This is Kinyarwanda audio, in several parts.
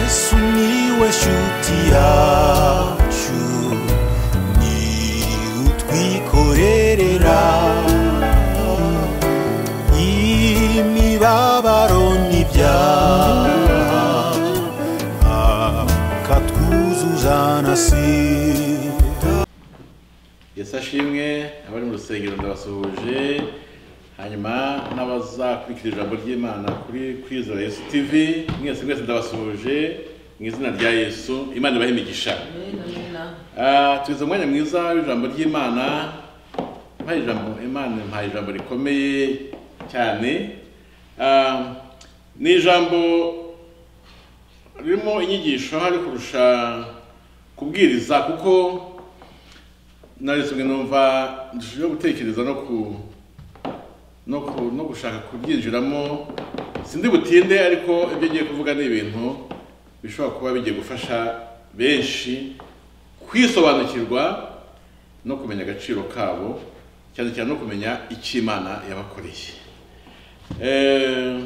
sumiłeś utiaciu ni utwikorerera imibabaro n'ibyaha akatwuzuza na sida yesu ashimwe abari mu rusengero ndabasuhuje hanyuma n'abazakurikira ijambo ry'imana kuri kwizera yesu tv mwese mwese ndabasuhuje mu izina rya yesu imana ibahe imigisha Ah, tugize umwanya mwiza w'ijambo ry'imana mpaye ijambo imana impaye ijambo rikomeye cyane Ah, ni ijambo ririmo inyigisho hari kurusha kubwiriza kuko narisomwe numva ndushijeho gutekereza no ku no ku no gushaka kubyinjiramo sindi butinde ariko ibyo ngiye kuvuga ni ibintu bishobora kuba bigiye gufasha benshi kwisobanukirwa no kumenya agaciro kabo cyane cyane no kumenya icyo imana yabakoreye Eh,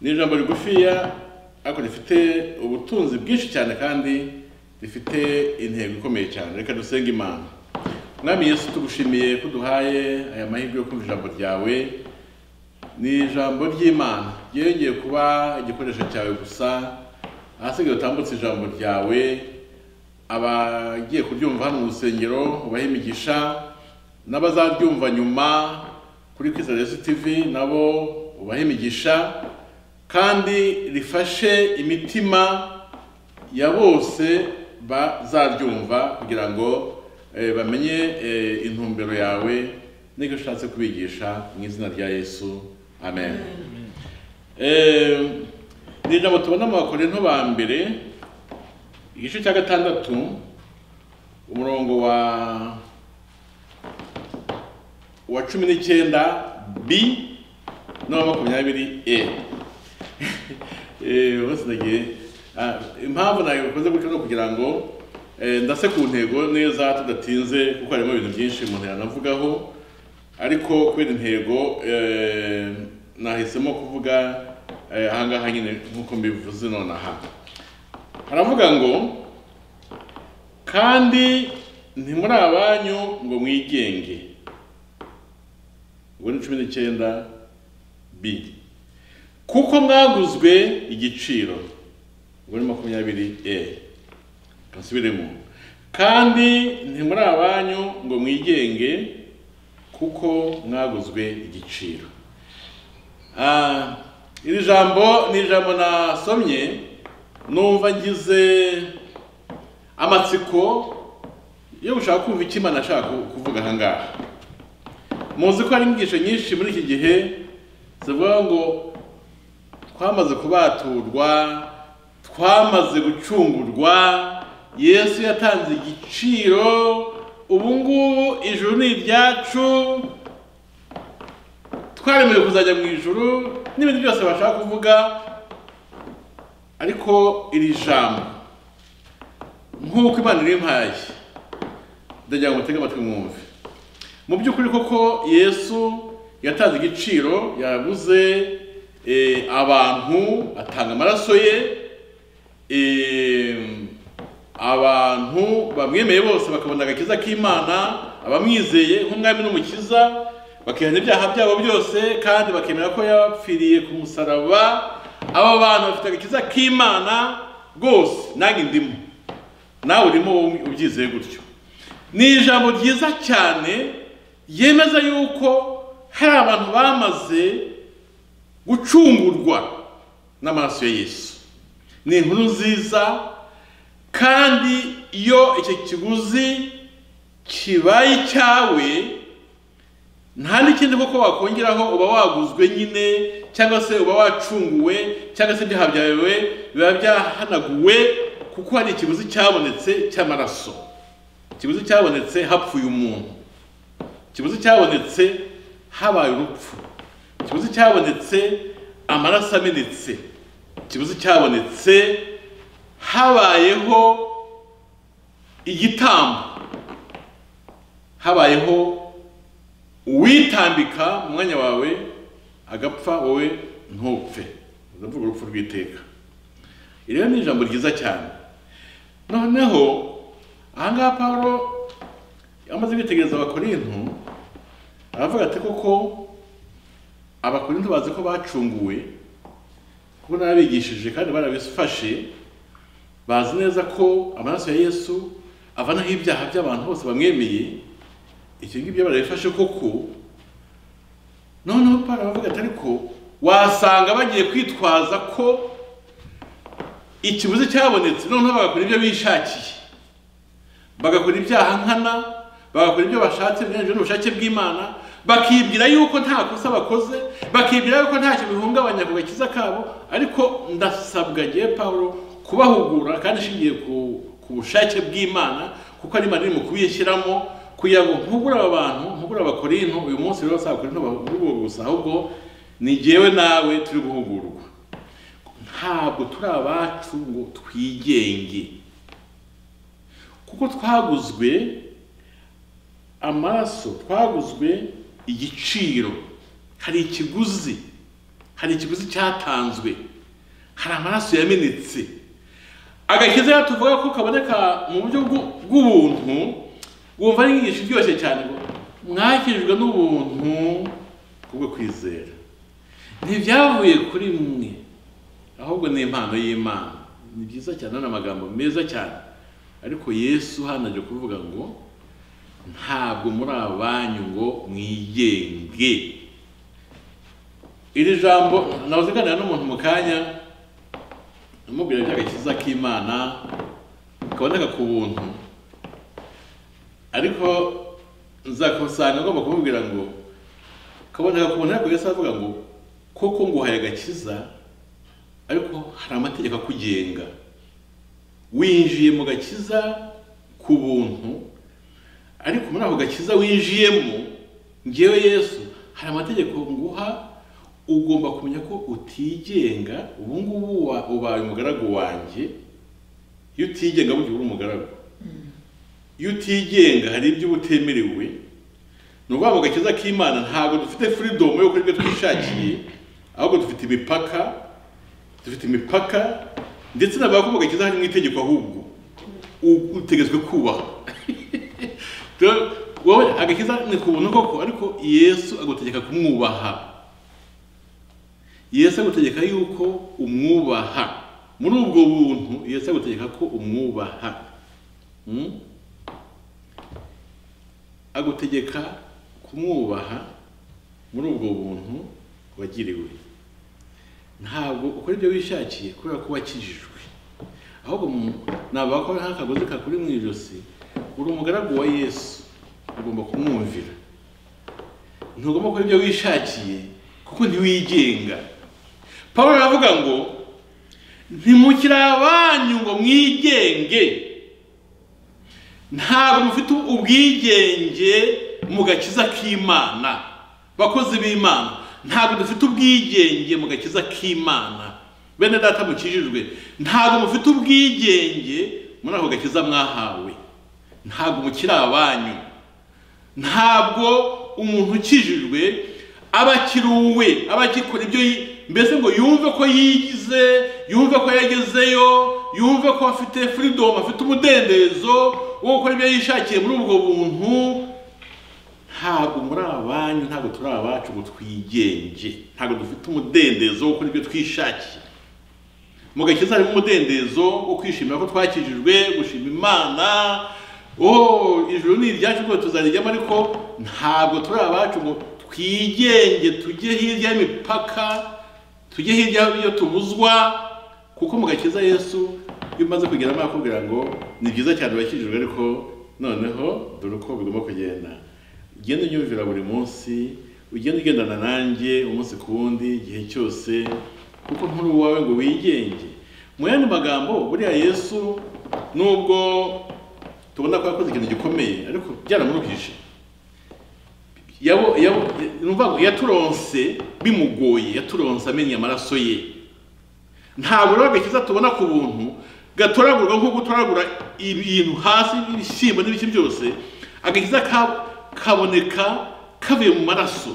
ni ijambo rigufiya ariko rifite ubutunzi bwinshi cyane kandi rifite intego ikomeye cyane reka dusenge imana mwami yesu tugushimiye ko duhaye aya mahirwe yo kumva ijambo ryawe ni ijambo ry'imana ryongeye kuba igikoresho cyawe gusa ahasigaye utambutse ijambo ryawe abagiye kuryumva hano mu rusengero ubahe imigisha n'abazaryumva nyuma kuri Kwizera Yesu TV nabo ubahe imigisha kandi rifashe imitima ya bose bazaryumva kugira ngo eh, bamenye eh, intumbero yawe n'icyo ushatse kubigisha mu izina rya yesu amen Eh, ni ijambo tubona mu bakorinto ba mbere igice cya gatandatu umurongo wa wa cumi n'icyenda b n'uwa makumyabiri e Eh, bose nagiye ah, impamvu nabikoze gutyo ni ukugira ngo eh, ndase ku ntego neza tudatinze kuko harimo ibintu byinshi umuntu yanavugaho ariko kubera intego eh, nahisemo kuvuga eh, ahangaha nyine nk'uko mbivuze nonaha haravuga ngo kandi ntimuri abanyu ngo mwigenge ubwo ni cumi n'icyenda b kuko mwaguzwe igiciro ubwo ni makumyabiri e basubiremo kandi ntimuri abanyu ngo mwigenge kuko mwaguzwe igiciro Ah, iri jambo ni ijambo nasomye numva ngize amatsiko yo gushaka kumva icyo imana ashaka kuvuga aha ngaha muzi ko hari inyigisho nyinshi muri iki gihe zivuga ngo twamaze kubaturwa twamaze gucungurwa yesu yatanze igiciro ubu ngubu ijuru ni iryacu twaremewe kuzajya mu ijuru n'ibindi byose bashaka kuvuga ariko iri jambo nk'uko imana rimpaye ndagira ngo mutege amatwi mwumve mu by'ukuri koko yesu yatanze igiciro yabuze eh, abantu atanga amaraso ye eh, abantu bamwemeye bose bakabona agakiza k'imana abamwizeye nk'umwami n'umukiza bakihana ibyaha byabo byose kandi bakemera ko yapfiriye ku musaraba aba bantu bafite agakiza k'imana rwose nange ndimo nawe urimo wowe ubyizeye gutyo ni ijambo ryiza cyane yemeza yuko hari abantu bamaze gucungurwa n'amaraso ya yesu ni inkuru nziza kandi iyo icyo kiguzi kibaye icyawe nta n'ikindi koko wakongeraho uba waguzwe nyine cyangwa se uba wacunguwe cyangwa se ibyaha byawe biba byahanaguwe kuko hari ikiguzi cyabonetse cy'amaraso ikiguzi cyabonetse hapfuye umuntu ikiguzi cyabonetse habaye urupfu ikibuzi cyabonetse amaraso amenetse ikibuzi cyabonetse habayeho igitambo habayeho uwitambika mu mwanya wawe agapfa wowe ntupfe ndavuga urupfu rw'iteka iri rero ni ijambo ryiza cyane noneho ahangaha paul amaze kwitegereza abakorinto aravuga ati koko abakorinto bazi ko bacunguwe kuko n'ababigishije kandi barabifashe bazi neza ko amaraso ya yesu avanaho ibyaha by'abantu bose bamwemeye icyo ngibyo barabifashe koko noneho paul aravuga ati ariko wasanga bagiye kwitwaza ko ikiguzi cyabonetse noneho bagakora ibyo bishakiye bagakora ibyaha nkana bagakora ibyo bashatse binyuranyije n'ubushake bw'imana bakibwira yuko nta kosa bakoze bakibwira yuko ntacyo bihungabanya ku gakiza kabo ariko ndasabwa agiye paul kubahugura kandi ishingiye ku bushake bw'imana kuko ari imana iri mu kubishyiramo kugira ngo mpugure aba bantu mpugure abakorinto uyu munsi rero si abakorinto bahugurwa gusa ahubwo ni jyewe nawe turi guhugurwa ntabwo turi abacu ngo twigenge kuko twaguzwe amaraso twaguzwe igiciro hari ikiguzi hari ikiguzi cyatanzwe hari amaraso yamenetse agakiza tuvuga ko kaboneka mu buryo bw'ubuntu bwumva ari inyigisho iryoshye cyane ngo mwakijwe n'ubuntu kubwo kwizera ntibyavuye kuri mwe ahubwo ni impano y'imana ni byiza cyane ni amagambo meza cyane ariko yesu hano aje kuvuga ngo ntabwo muri abanyu ngo mwigenge iri jambo nawe uganira n'umuntu mu kanya amubwira iby'agakiza k'imana kaboneka ku buntu ariko nzakusanga agomba kumubwira ngo kaboneka ku buntu ariko yesu aravuga ngo koko nguhaye agakiza ariko hari amategeko akugenga winjiye mu gakiza ku buntu ariko muri ako gakiza winjiyemo ngewe yesu hari amategeko nguha ugomba kumenya ko utigenga ubu ngubu ubaye umugaragu wanjye iyo utigenga burya uri umugaragu iyo utigenga hari ibyo uba utemerewe ni ukuvuga mu gakiza k'imana ntabwo dufite furidomu yo kuri byo twishakiye ahubwo dufite imipaka dufite imipaka ndetse n'abavuga ko gakiza harimo itegeko ahubwo utegetswe kubaha wowe agakiza ni ku buntu koko ariko yesu agutegeka kumwubaha yesu agutegeka yuko umwubaha muri ubwo buntu yesu agutegeka ko umwubaha agutegeka kumwubaha muri ubwo buntu wagiriwe ntabwo ukora ibyo wishakiye kubera ko wakijijwe ahubwo ntabwo wakora nk'akagozi kakuri mu ijosi uri umugaragu wa yesu ugomba kumwumvira ntugomba gukora ibyo wishakiye kuko ntiwigenga paul aravuga ngo ntimukire abanyu ngo mwigenge ntabwo mufite ubwigenge mu gakiza k'imana bakozi b'imana ntabwo dufite ubwigenge mu gakiza k'imana bene data mukijijwe ntabwo mufite ubwigenge muri ako gakiza mwahawe ntabwo mukiri abanyu ntabwo umuntu ukijijwe aba akiri uwe aba agikora ibyo mbese ngo yumve ko yigize yumve ko yagezeyo yumve ko afite furidomu afite umudendezo wo gukora ibyo yishakiye muri ubwo buntu ntabwo muri abanyu ntabwo turi abacu ngo twigenge ntabwo dufite umudendezo wo gukora ibyo twishakiye mu gakiza harimo umudendezo wo kwishimira ko twakijijwe gushima imana oh ijuru ni iryacu rwose tuzarijyamo ariko ntabwo turi abacu ngo twigenge tujye hirya y'imipaka tujye hirya iyo tubuzwa kuko mu gakiza yesu iyo umaze kugeramo akubwira ngo ni byiza cyane urakijijwe ariko noneho dore uko bigomba kugenda ugenda unyumvira buri munsi ugenda ugendana nanjye umunsi ku wundi igihe cyose kuko nturi uwawe ngo wigenge mu yandi magambo buriya yesu nubwo tubona ko yakoze ikintu gikomeye ariko byaramurukije yaturonse bimugoye yaturonse amenye amaraso ye ntabwo rero agakiza tubona ku buntu gatoragurwa nk'uko utoragura ibintu hasi ibishyimbo n'ibiki byose agakiza kabo kaboneka kavuye mu maraso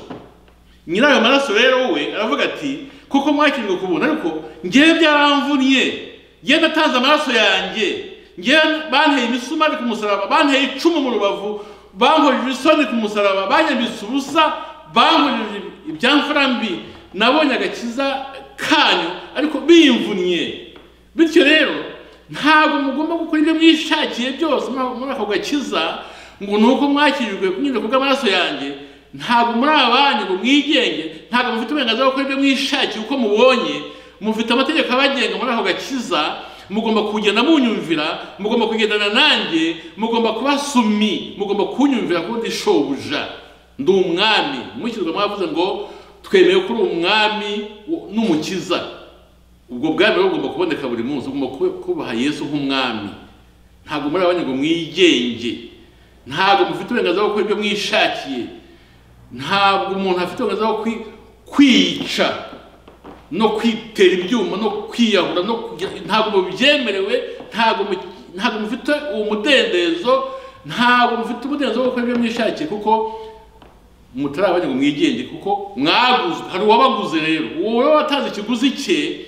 nyirayo maraso rero we aravuga ati kuko mwakirwa ku buntu ariko ngewe byaramvunye njyewe natanze amaraso yanjye njyewe banteye imisumari ku musaraba banteye icumu mu rubavu bankojeje isoni ku musaraba banyambitse ubusa bankojeje ibyamfura mbi nabonye agakiza kanyu ariko bimvunnye bityo rero ntabwo mugomba gukora ibyo mwishakiye byose muri muri ako gakiza ngo ni uko mwakirijwe kunyura kubw'amaraso yanjye ntabwo muri abanyu ngo mwigenge ntabwo mufite uburenganzira bwo gukora ibyo mwishakiye uko mubonye mufite amategeko abagenga muri ako gakiza mugomba kugenda munyumvira mugomba kugendana nanjye mugomba kuba sumi mugomba kunyumvira kuko ndi shobuja ndi umwami mwishyurwa mwavuze ngo twemeye ko uri umwami n'umukiza ubwo bwami rero bugomba kuboneka buri munsi ugomba kube- kubaha yesu nk'umwami ntabwo muri abanya ngo mwigenge ntabwo mufite uburenganzira bwo gukora ibyo mwishakiye ntabwo umuntu afite uburenganzira bwo kwi- kwica no kwitera ibyuma no kwiyahura no kugira ntabwo mubyemerewe ntabwo mu- ntabwo mufite uwo mudendezo ntabwo mufite umudendezo wo gukora ibyo mwishakiye kuko mutari abanye ngo mwigenge kuko mwaguze hari uwabaguze rero uwo wowe watanze ikiguzi cye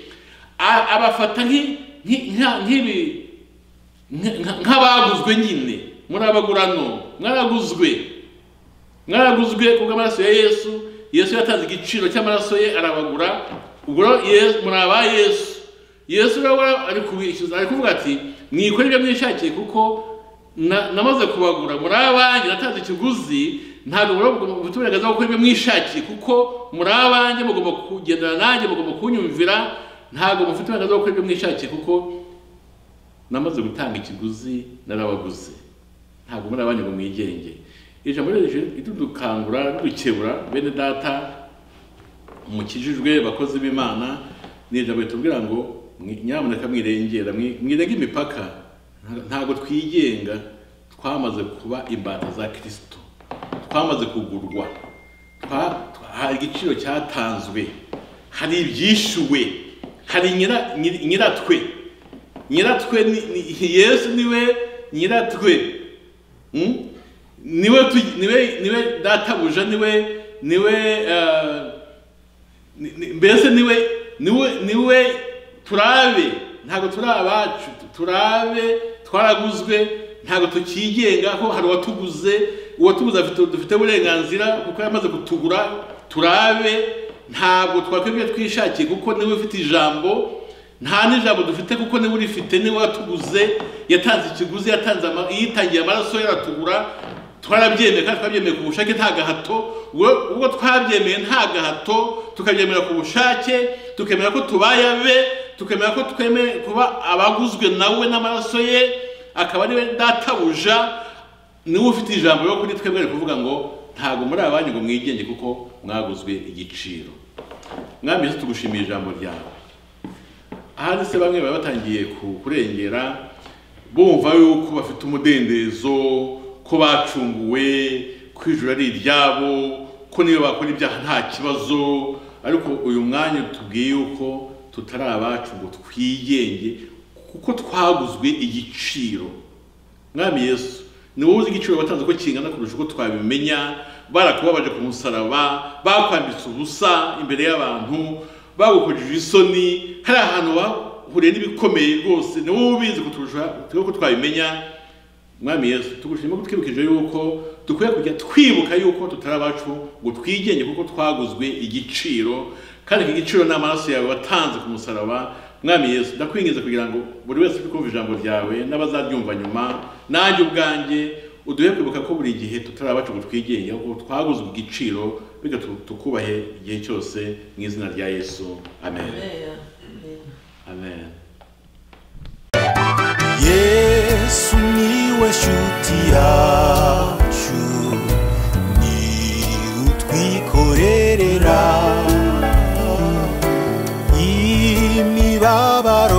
a- abafata nk'i- nk'i- nka- nk'ibi nka- nka- nk'abaguzwe nyine muri abagura none mwaraguzwe mwaraguzwe kubw'amaraso ya yesu yesu yatanze igiciro cy'amaraso ye arabagura ubwo rero Yesu- muri aba yesu yesu rero wara- ari kubishyuza ari kuvuga ati mwikore ibyo mwishakiye kuko na- namaze kubagura muri abanjye natanze ikiguzi ntabwo rero mugomba gufite uburenganzira bwo gukora ibyo mwishakiye kuko muri abanjye mugomba kugendana nanjye mugomba kunyumvira ntabwo mufite uburenganzira bwo gukora ibyo mwishakiye kuko namaze gutanga ikiguzi narabaguze ntabwo muri abanyu ngo mwigenge iri jambo rero rije ridukangura ridukebura bene data mukijijwe bakozi b'imana ni ijambo ritubwira ngo mwi- nyamuneka mwirengera mwi- mwirenge imipaka Nta- ntabwo twigenga twamaze kuba imbata za kirisito twamaze kugurwa twa- twa- hari igiciro cyatanzwe hari ibyishyuwe hari nyira- nyir- nyiratwe nyiratwe ni- ni- yesu niwe nyiratwe Mm? niwe tu- niwe niwe databuja niwe niwe eh, ni- ni- mbese niwe niwe niwe turabe ntabwo turi abacu turabe twaraguzwe ntabwo tukigenga ko hari uwatuguze uwatuguze afite dufite uburenganzira kuko yamaze kutugura turabe ntabwo twakwibye twishakiye kuko niwe ufite ijambo nta n'ijambo dufite kuko niba urifite niwe watuguze yatanze ikiguzi yatanze ama- yitangiye amaraso ye aratugura twarabyemeye kandi twabyemeye ku bushake nta gahato ubwo- ubwo twabyemeye nta gahato tukabyemera ku bushake tukemera ko tubaye abe tukemera ko twemeye kuba abaguzwe nawe n'amaraso ye akaba ariwe databuja niwe ufite ijambo ryo kuri twebwe ari kuvuga ngo ntabwo muri abanyu ngo mwigenge kuko mwaguzwe igiciro mwami Yesu tugushimiye ijambo ryawe ahandi se bamwe baba batangiye ku- kurengera bumva yuko bafite umudendezo ko bacunguwe ko ijuru ari iryabo ko niyo bakora ibyaha nta kibazo ariko uyu mwanya tubwiye yuko tutari abacu ngo twigenge kuko twaguzwe igiciro mwami yesu ni wowe uzi igiciro watanze uko kingana kurusha uko twabimenya barakubabaje ku musaraba bakwambitse ubusa imbere y'abantu bagukojeje isoni hari ahantu bahuriye n'ibikomeye rwose ni wowe ubizi kuturusha uko twabimenya mwami yesu tugushima ko twibukije yuko dukwiye kujya twibuka yuko tutari abacu ngo twigenge kuko twaguzwe igiciro kandi iki giciro ni amaraso yawe watanze ku musaraba mwami yesu ndakwingiza kugira ngo buri wese uri kumva ijambo ryawe n'abazaryumva nyuma nanjye ubwanjye uduhe kwibuka ko buri gihe tutari abacu ngo twigenge kuko twaguzwe igiciro bityo tu- tukubahe igihe cyose mu izina rya yesu amen amen yesu niwe shuti yacu ni utwikorerera imibabaro